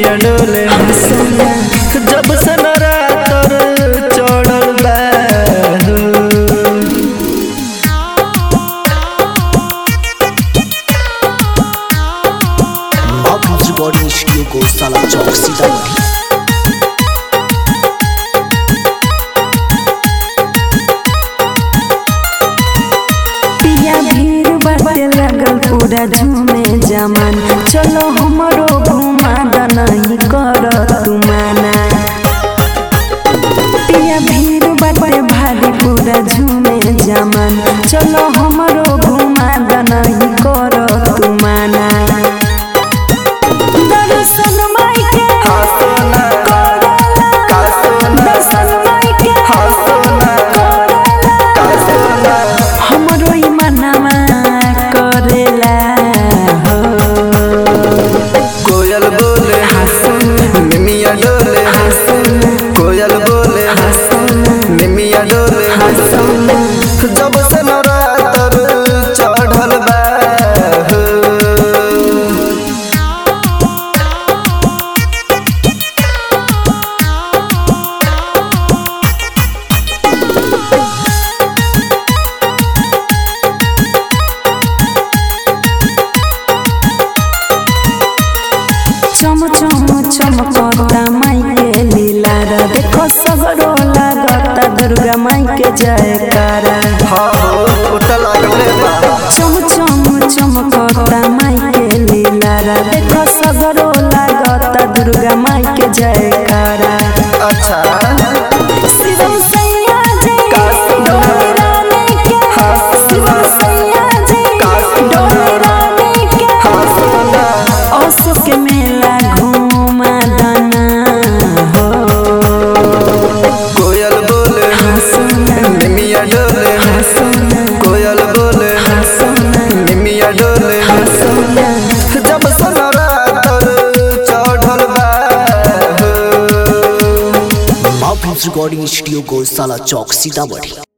निमिया डोले जब से नरातर चढ़ल बा हो। Mahpus Recording Studio को साला चौक सीतामढ़ी पिया भीड़ बाटे लगल पूरा झूमे जमान चलो हमरो घुमा दनही कर तू माना पिया भीड़ बाटे भारी पूरा झूमे जमान चलो हमरो घुमा दनही कर तू माना दर्शन माई के हंसना करेला कासना दर्शन माई के हंसना करेला कासना हमरो ई मनवा करेला हो कोयल बोले निमिया डोले कोयल बोले निमिया डोले जब से नवरातर चढ़ल बा हो। चम चम चमकता माई के लीला रा देखो सगरो लागता दुर्गा माई के जयकारा हाँ हो ओटा लागले बा चम चम चमकता माई के लीला रा देखो सगरो लागता दुर्गा माई के जयकारा अच्छा शिवम सैया जय कासना। डोली रानी के शिवम सैया जय डोली रानी के हंसना ओसो के मेला घूमा दाना हो कोयल बोले निमिया डोले कोयल बोले निमिया डोले जब से नवरातर चढ़ल बा हो। Mahpus Recording Studio को साला चौक सीतामढ़ी